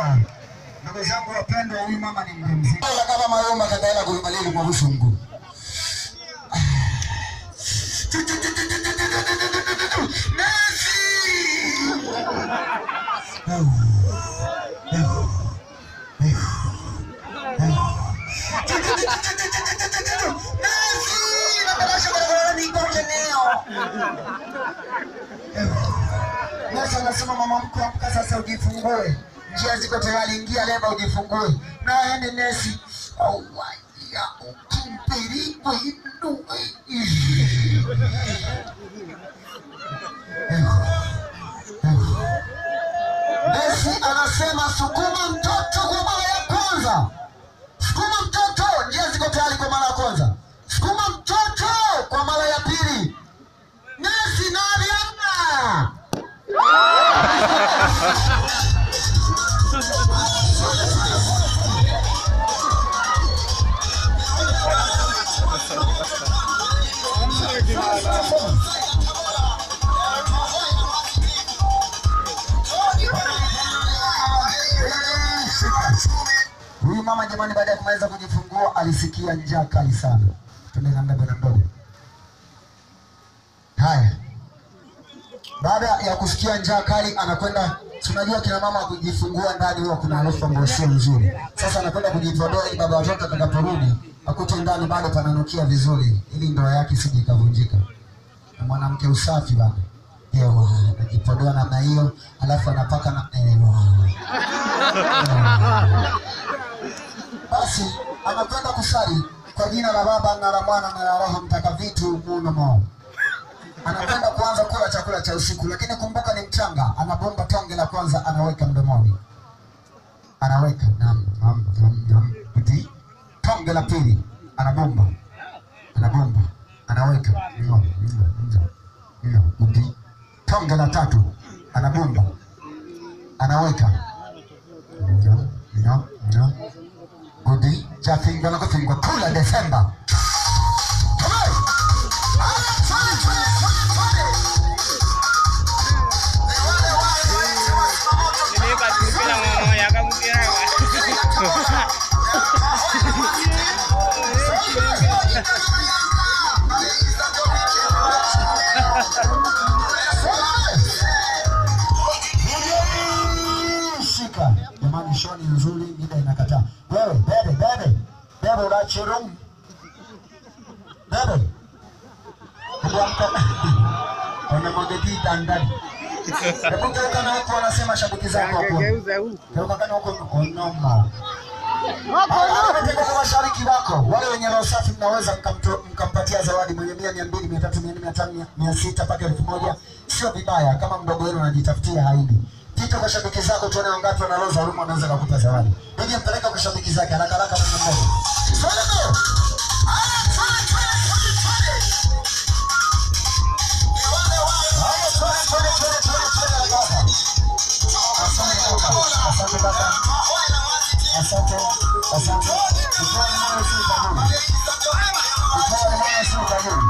Ndugu zangu wapendwa, huyu mama ni mjamzito. Kama mayomba kataela kulimalili kwa busungu. Nesi anasema mama mkwe, amka sasa ujifungue, njia ziko tayari, ingia leba ujifungue. Na aende nesi awaya ukimpirikwe inue Nesi anasema sukuma mtoto kwa mara ya kwanza, sukuma mtoto, njia ziko tayari kwa mara ya kwanza, sukuma mtoto kwa mara ya pili. Nesi naliana Huyu mama jamani, baada ya kumaliza kujifungua alisikia njaa kali sana. Twende na bwana mdogo. Haya, baada ya kusikia njaa kali anakwenda. Tunajua kina mama kujifungua ndani huwa kuna harufu ambayo sio nzuri. Sasa anakwenda kujipodoa ili baba watoto atakaporudi akute ndani bado pananukia vizuri, ili ndoa yake isije ikavunjika. Na mwanamke usafi bana, ewa anajipodoa namna hiyo, alafu anapaka na ewa basi anakwenda kusali kwa jina la Baba na la Mwana na la Roho Mtakatifu muno anakwenda kuanza kula chakula cha usiku, lakini kumbuka ni mchanga. Anabomba tonge la kwanza, anaweka mdomoni, anaweka nam nam nam nam, uti tonge la pili, anabomba anabomba, anaweka mno mno mno mno, uti tonge la tatu, anabomba anaweka mno mno mno Gudi chafingwa na kufingwa kula Desemba. Come on. Nilipatikana mama yakamkirawa. Shika jamani, shoni nzuri, mida inakataa. Wewe bebe bebe bebe, unachirum bebe, kuamka unamwageti ndani. Hebu geuka na huko, wanasema shabiki zako hapo. Geuza huku. Geuka kana huko, onoma Ameteka mashariki wako wale wenye roho safi, mnaweza mkamto- mkampatia zawadi mwenye mia, mia mbili, mia tatu, mia nne, mia tano, mia- mia sita mpaka elfu moja. Sio vibaya kama mdogo wenu anajitafutia haidi. Pita kwa shabiki zako, tuone wangapi wana roho za huruma, wanaweza kukupa zawadi. Bibi mpeleka kwa shabiki zake haraka haraka, mwenye mdogo. Twende mbio. Haya, twende, twende, twende, twende. Haya, twende, twende, twende, twende, twende, haraka. Asante kaka. Asante kaka. Asante, asante. Kutoa moyo si kaburi. Kutoa moyo si kaburi.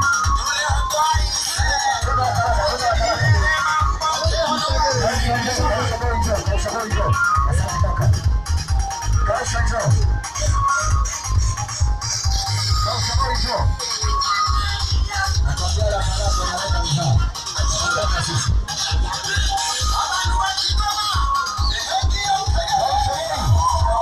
Twende haraka, twende haraka. Kausha njoo, kausha boy njoo, kausha boy njoo. Asante kaka. Kausha njoo. Kausha boy njoo. Nakwambia la haraka unaleta mzaa. Tunataka sisi. Kausha boy.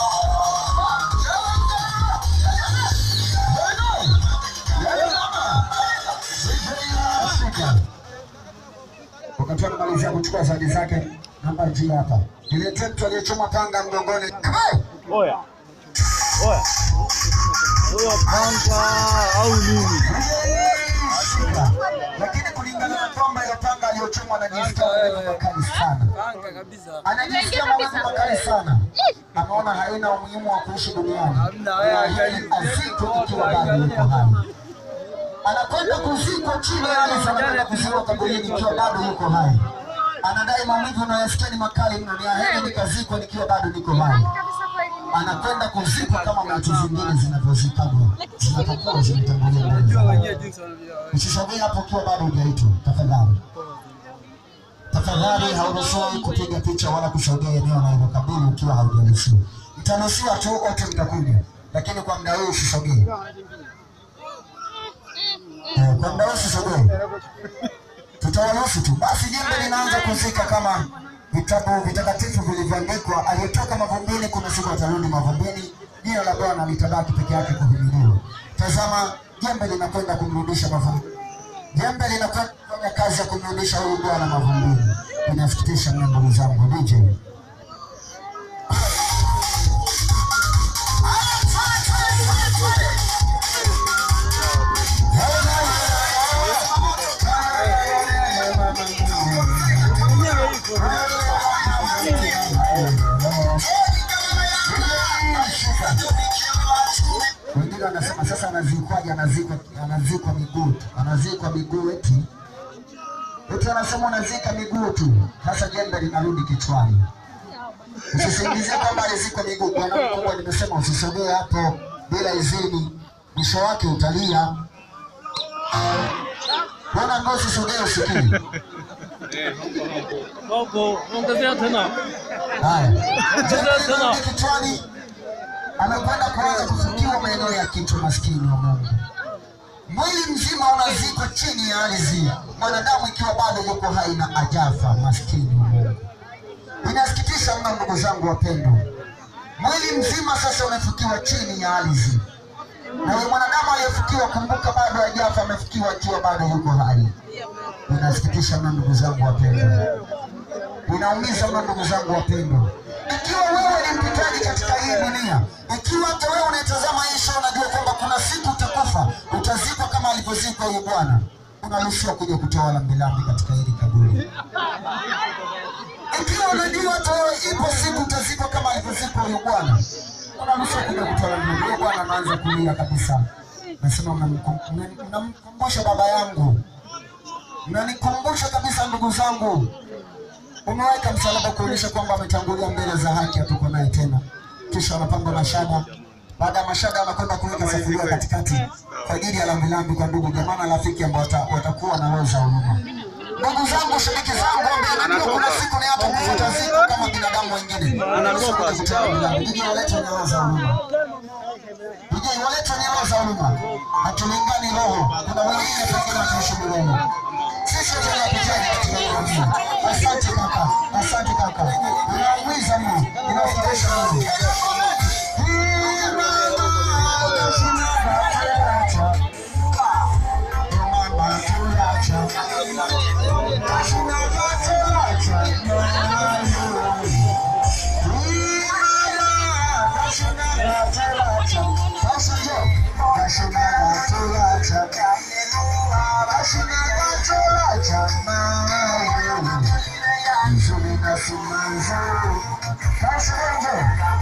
Wakati anamalizia kuchukua zawadi zake, namba G hapa. Niletee mtu aliyechoma panga mgongoni. Hey! Oya. Oya. Huyo panga au nini? Shika. Lakini kulingana na kwamba ile panga aliyochomwa anajisikia maumivu makali sana. Panga kabisa. Anajisikia maumivu makali sana. Ameona haina umuhimu wa kuishi duniani. Hamna, wewe Na hili angalia. azikwe ikiwa bado yuko hai. Anakwenda kuzikwa chini ya ardhi, anakwenda kuzikwa kaburini ikiwa bado yuko hai. Anadai maumivu unayosikia ni makali mno, ni aheri nikazikwa nikiwa bado niko hai. Anakwenda kuzikwa kama maiti zingine zinavyozikagwa zinapokuwa zimetangulia mbele za Unajua Mungu. wenyewe jinsi wanavyo. Usisogee hapo ukiwa bado hujaitwa, tafadhali. Tafadhali. tafadhali hauruhusiwi kupiga picha wala kusogea eneo unalokabili ukiwa haujaruhusiwa. Mtaruhusiwa tu wote mtakuja, lakini kwa muda huu usisogee. Eh, Kwa muda huu usisogee, tutawaruhusu tu. Basi jembe linaanza kuzika kama vitabu vitakatifu vilivyoandikwa, aliyetoka mavumbini kuna siku atarudi mavumbini, jina la Bwana litabaki peke yake kuhimiliwa. Tazama, jembe linakwenda kumrudisha mavumbini Jembe linakwenda kufanya kazi ya kumrudisha huyu bwana mavumbini. Inasikitisha mno ndugu zangu DJ. Wengine wanasema sasa anazikwaje? Anazikwa, anazikwa miguu tu, anazikwa miguu eti eti, anasema unazika miguu tu. Sasa jembe linarudi kichwani. Usisingizie kwamba alizikwa miguu. Bwana mkubwa, nimesema usisogee hapo bila idhini, mwisho wake utalia. Bwana ngo usisogee, usikii. Bobo, ongezea tena. Haya, jembe linarudi kichwani, amekwenda kuanza kufukiwa maeneo ya kichwa. Maskini wa Mungu, mwili mzima unazikwa chini ya ardhi, mwanadamu ikiwa bado yuko hai na ajafa. Maskini wa Mungu, inasikitisha mno ndugu zangu wapendwa, mwili mzima sasa umefukiwa chini ya ardhi, na yule mwanadamu aliyefukiwa, kumbuka, bado hajafa, amefukiwa akiwa bado yuko hai. Inasikitisha mno ndugu zangu wapendwa, inaumiza mno ndugu zangu wapendwa. Ikiwa wewe ni mpitaji katika hii dunia, ikiwa hata wewe unaitazama hii show, unajua kwamba kuna siku utakufa, utazikwa kama alivyozikwa huyu bwana, unaruhusiwa kuja kutoa lambilambi katika hili kaburi. Ikiwa unajua hata wewe ipo siku utazikwa kama alivyozikwa huyu bwana, unaruhusiwa kuja kutoa lambilambi. Huyu bwana anaanza kulia kabisa, nasema mnamkum- mna- mnamkumbusha baba yangu, mnanikumbusha kabisa ndugu zangu umeweka msalaba kuonyesha kwamba ametangulia mbele za haki, hatuko naye tena. Kisha wanapanga mashada. Baada ya mashada, wanakwenda kuweka sufuria katikati kwa ajili ya lambilambi kwa ndugu jamaa na rafiki ambao wata- watakuwa na roho za huruma. Ndugu zangu, shabiki zangu, ambaye najua kuna siku ni hata kufuta ziko kama binadamu wengine. Anatoka. Kutoa lambilambi. Nije walete wenye roho za huruma. Nije walete wenye roho za huruma. Hatulingani roho. Kuna wengine pengine wataishi milele. Sisi tunapitia katika hiyo dunia. Asante kaka, asante kaka. Unaumiza mno, inafurahisha mno. Hii mama, utashinda kuacha. Mama, tuacha. Utashinda kuacha. Hii mama, utashinda kuacha. Sasa njoo. Utashinda kuacha. Utashinda kuacha. Mama, nzuri na simanzi. Sasa njoo.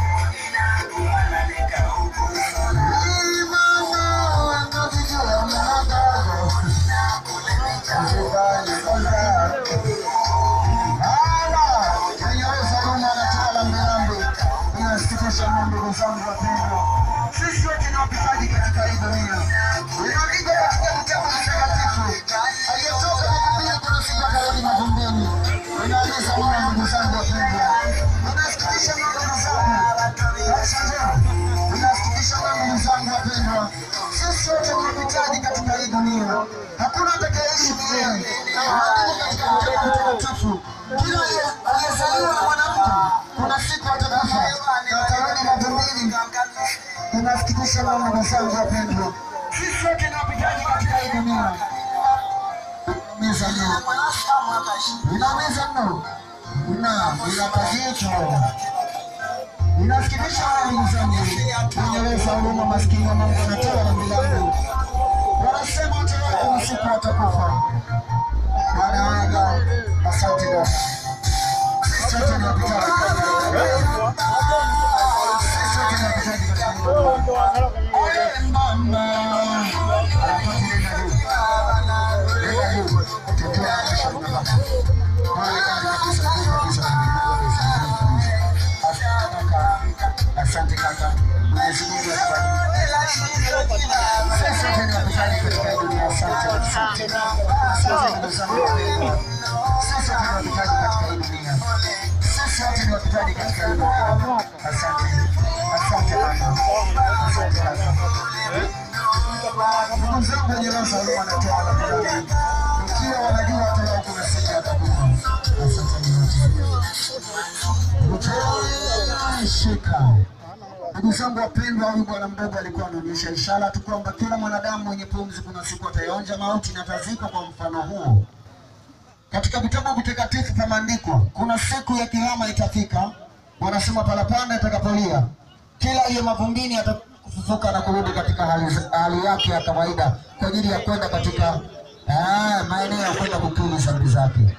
Sisi wote ni wapitaji katika hii dunia. Inaandikwa katika kitabu kitakatifu, aliyetoka mavumbini kuna siku atarudi mavumbini. Inaumiza moyo ndugu zangu wapendwa, inasikitisha mno ndugu zangu. Sasa njoo. Inasikitisha mno ndugu zangu wapendwa, sisi wote ni wapitaji katika hii dunia. Hakuna atakayeishi milele. Inaandikwa katika kitabu kitakatifu, kila aliyezaliwa na mwanamke kuna siku atakufa na atarudi mavumbini. Inasikitisha mno ndugu zangu wapendwa, sisi wote ni wapitaji katika hii dunia. Inaumiza mno, inaumiza mno, ina inakazito Inasikitisha wale ndugu zangu wenye roho za huruma, maskini wa Mungu wanatoa rambi langu, wanasema hata wao kuna siku watakufa. Wanaaga. Asante dada, sisi wote ni wapitaji katika hii dunia. Sisi wote ni wapitaji katika hii dunia. Ole mama, Alikuwa nenda juu. Nenda juu. Tetea maisha ya baba. Pole kabisa, pole kabisa, pole kabisa. Asante kaka, Mwenyezi Mungu akubariki. Sisi wote ni wapitaji katika hii dunia. Asante, asante. Asante ndugu zangu wapendwa. Sisi wote ni wapitaji katika hii dunia. Sisi wote ni wapitaji katika hii dunia. Asante, asante Bwana, asante Bwana. Ndugu zangu wenye roho za huruma na toba la kudai, ikiwa wanajua hata kuna siku yatakufa. Asante wote. Shika. Ndugu zangu wapendwa, huyu bwana mdogo alikuwa anaonyesha ishara tu kwamba kila mwanadamu mwenye pumzi kuna siku ataionja mauti na atazikwa kwa mfano huo. Katika vitabu vitakatifu pameandikwa, kuna siku ya kiyama itafika, wanasema parapanda itakapolia, kila hiyo mavumbini atafufuka na kurudi katika hali, hali yake ya kawaida kwa ajili ya kwenda katika ah, maeneo ya kwenda kukiri dhambi zake.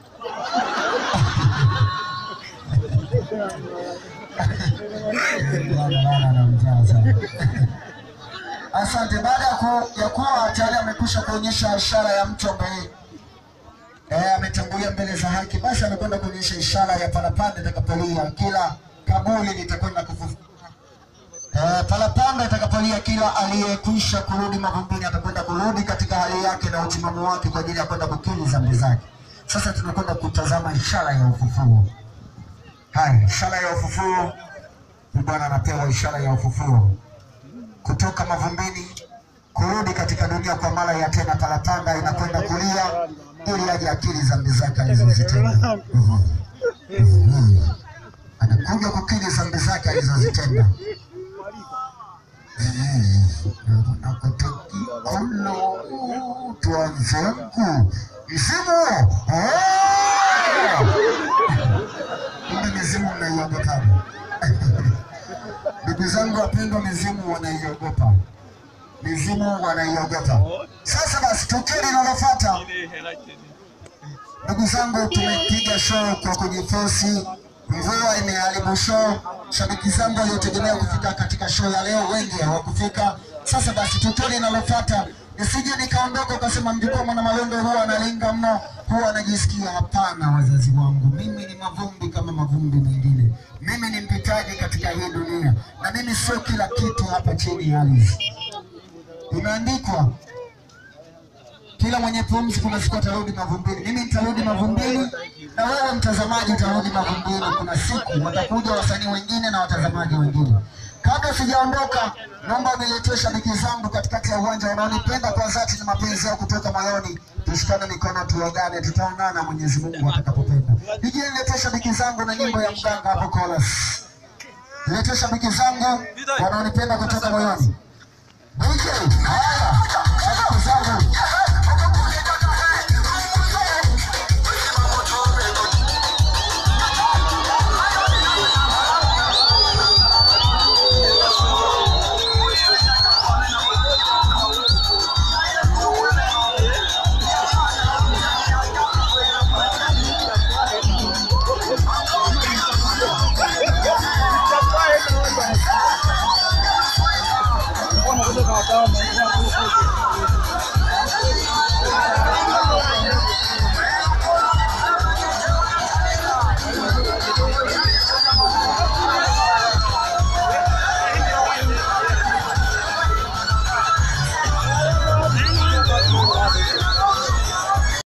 Bwana anamjaa sana. Asante. Baada ya ku- ya kuwa tayari amekwisha kuonyesha ishara ya mtu ambaye eh, ametangulia mbele za haki, basi amekwenda kuonyesha ishara ya parapanda itakapolia, kila kaburi litakwenda kufufuka. Eh, parapanda itakapolia, kila aliyekwisha kurudi mavumbini atakwenda kurudi katika hali yake na utimamu wake kwa ajili ya kwenda kukiri dhambi zake. Sasa tunakwenda kutazama ishara ya ufufuo. Haya, ishara ya ufufuo ni Bwana anapewa ishara ya ufufuo kutoka mavumbini kurudi katika dunia kwa mara ya tena. Parapanda inakwenda kulia ili aje akili dhambi zake alizozitenda. Mhm. Mhm. Anakuja kukiri dhambi zake alizozitenda. Nakutukikolo twanzengu msimu kumbe mizimu mnaiogopaga. Ndugu zangu wapendwa, mizimu wanaiogopa, mizimu wanaiogopa. Sasa basi, tukio linalofuata, ndugu zangu, tumepiga show kwa kujifosi, mvua imeharibu show. Shabiki zangu waliotegemea kufika katika show ya leo wengi hawakufika. Sasa basi, tukio linalofuata nisije nikaondoka ukasema mjukuu mwana Malondo huwa analinga mno, huwa anajisikia. Hapana, wazazi wangu, mimi ni mavumbi kama mavumbi mengine. Mimi ni mpitaji katika hii dunia, na mimi sio kila kitu hapa chini ya ardhi. Imeandikwa kila mwenye pumzi kuna siku atarudi mavumbini. Mimi nitarudi mavumbini na wewe mtazamaji utarudi mavumbini. Kuna siku watakuja wasanii wengine na watazamaji wengine. Kabla sijaondoka, naomba uniletee shabiki zangu katikati ya uwanja wanaonipenda kwa dhati na mapenzi yao kutoka moyoni. Tushikane mikono, tuagane, tutaonana Mwenyezi Mungu atakapopenda. Nije niletee shabiki zangu na nyimbo ya mganga hapo chorus. Niletee shabiki zangu wanaonipenda kutoka moyoni. DJ, haya, shabiki zangu